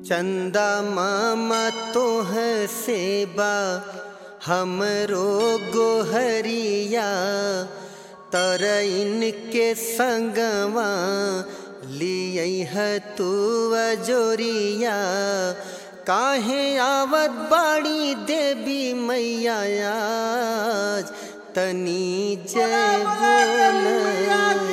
चंदा मामा तोह सेबा हमरो गोहरिया तर इनके संगवा लिय तू जोरिया काहे आवत बाड़ी देवी मैया आज तनी जय बोल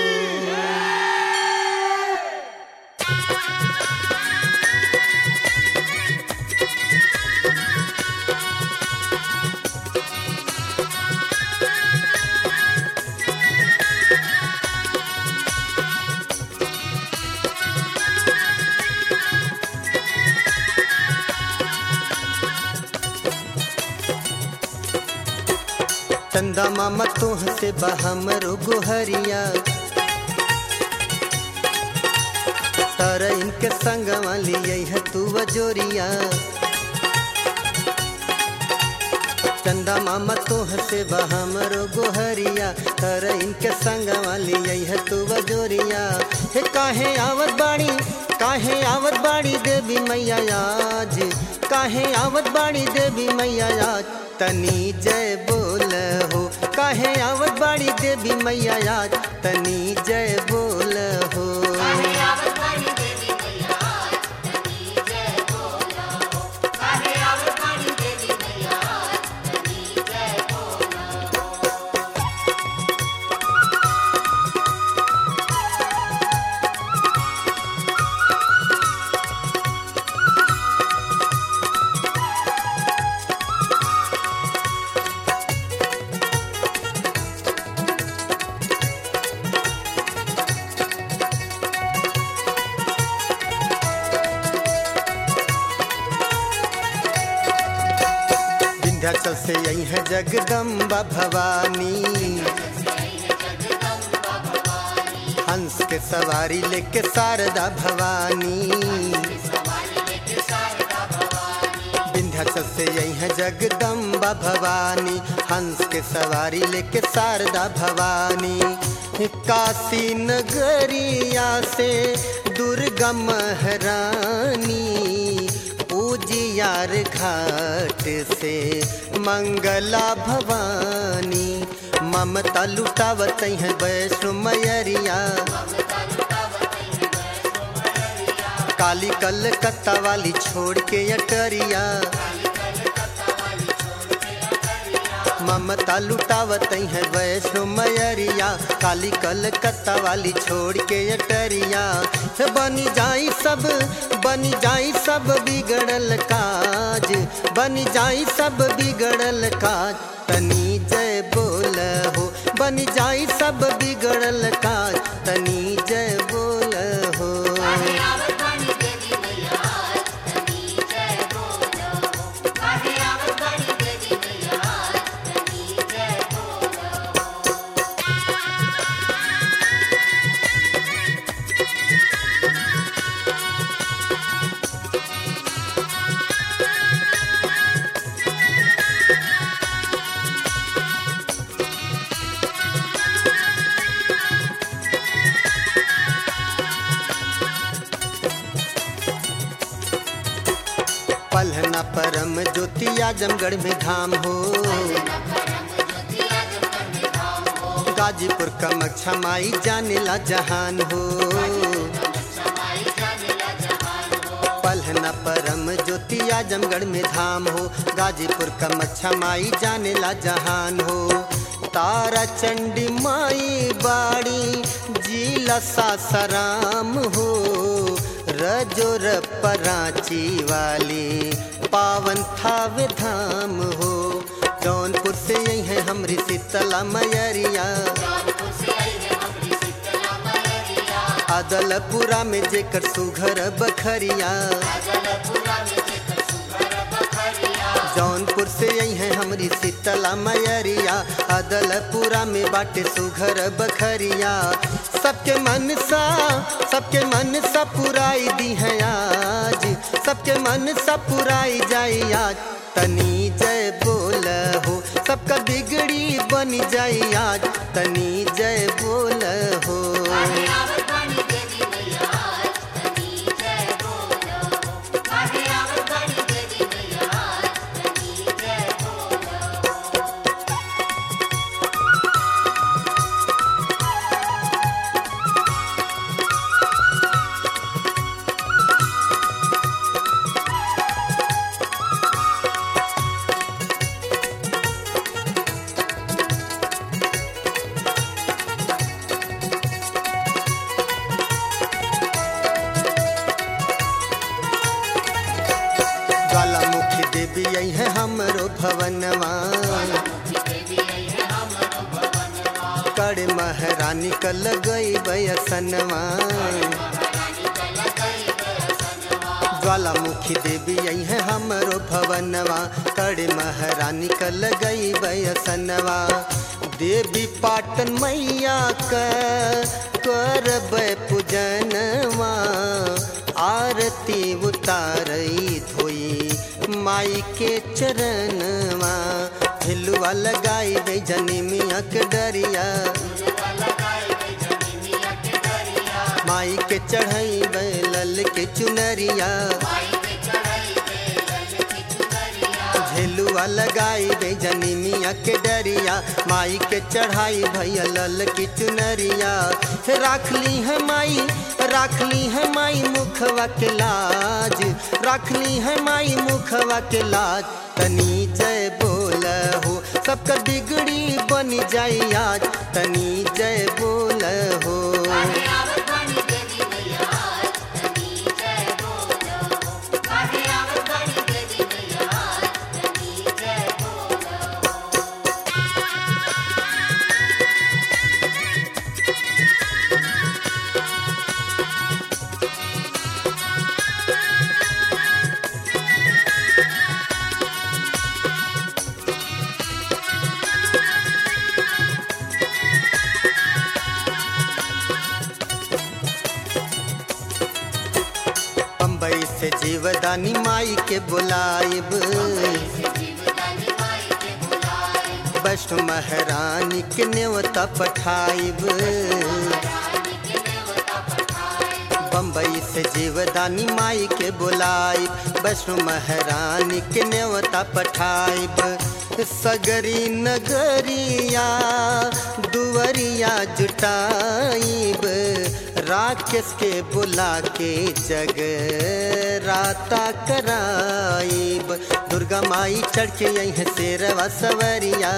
चंदा मामा तोह से बहमरो गोहरिया तर इनके संग वाली है तू वजोरिया चंदा मामा तोह से बहमरो गोहरिया तर इनके संग वाली है तू वजोरिया हे काहे आवत बाड़ी काहे आवत बाड़ी देवी मैया आज काहे आवत बाड़ी देवी मैया आज तनी जय बोल हो काहे आवत बाड़ी देवी मैया आज तनी जय बोल हो विंध्याचल से यही है जगदम्बा भवानी हंस के सवारी लेके शारदा भवानी विंध्याचल से यही है जगदम्बा भवानी हंस के सवारी लेके शारदा भवानी काशी नगरिया से दुर्गा महारानी उजियार घाट से मंगला भवानी ममता लुटावत है वैष्णो मैरिया काली कलकत्ता वाली छोड़ के अटरिया ममता लुटावत है वैष्णो मैरिया काली कलकत्ता वाली छोड़ के अटरिया बनी जाई सब बनी जाई सब बिगड़ल काज बनी जाई सब बिगड़ल काज तनी जय बोल हो बनी जाई सब बिगड़ल काज तनी जय बोल हो पलहना परम ज्योति आजमगढ़ में धाम हो गाजीपुर कमक्षा माई जाने ला जहान हो पलहना परम ज्योति आजमगढ़ में धाम हो गाजीपुर कमक्षा माई जाने ला जहान हो तारा चंडी माई बाड़ी जिला सासाराम हो रजोर पराची वाली पावन थावे धाम हो जौनपुर से यही है हमरी शीतला मैरिया अदलपुरा में जेकर सुघर बखरिया जौनपुर से यही है हमरी शीतला मैरिया अदलपुरा में बाटे सुघर बखरिया सबके मन सा सबके मन सा पुराई दी है आज सबके मन सा पुराई जाई आज तनी जय बोल हो सबका बिगड़ी बन जाई आज तनी जय बोल हो देवी आई है हमरो भवनवा कड़ महारानी कल गई बयसनवा ज्वालामुखी देवी आई है हमरो भवनवा कड़ महारानी कल गई बयसनवा देवी पाटन मैया क करब पूजनवा आरती उतारई धोई माई के चरणवा झिलुआ लगाई गई जनी मिया के डरिया माई के चढ़ई बैलल के चुनरिया झेलुआ लगाई बे जनी मिया के डरिया माई के चढ़ाई भैया लल की चुनरिया राख ली है माई राख ली है माई मुखवा के लाज राख ली है माई मुखवा के लाज तनी जय बोल हो सबका बिगड़ी बन जाई आज तनी जय बोल हो बम्बई से जीवदानी माई के बुलाइब वैष्णो महारानी के नेवता पठाइब बम्बई से जीवदानी माई के बुलाइब वैष्णो महारानी के नेवता पठाइब सगरी नगरिया दुवरिया जुटाइब राकेश के बुला के जग राता कराइब दुर्गा माई चढ़ के यही शेरवा सवरिया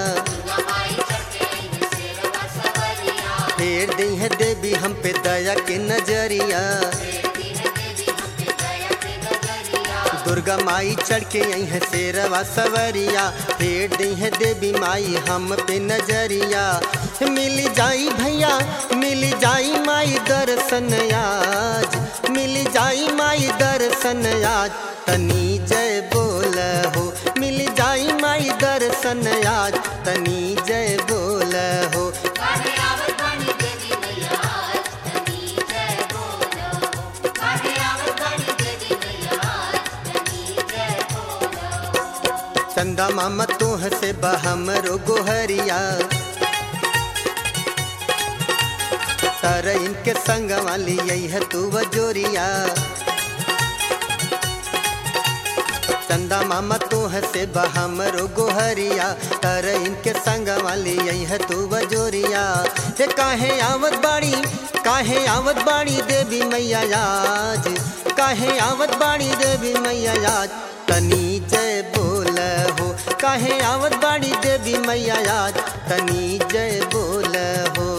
फेर दी है देवी हम पे दया के नजरिया दुर्गा माई चढ़ के यही है शेरवा सवरिया फेर दी है देवी माई हम पे नजरिया मिल जाई भैया मिल जाई माई दर्शन आज मिल जाई माई दर्शन आज तनी जय बोल हो मिल जाई माई दर्शन आज तनी जय बोल हो चंदा मामा तोह से बहमरो गोहरिया तर इनके संग वाली यही है तू वजोरिया चंदा मामा तोह से बहमरो गोहरिया तर इनके संग वाली यही है तू वजोरिया हे काहे आवत बाड़ी काहे आवत बाड़ी देवी मैया आज काहे आवत बाड़ी देवी मैया आज तनी जय बोल हो काहे आवत बाड़ी देवी मैया आज तनी जय बोल हो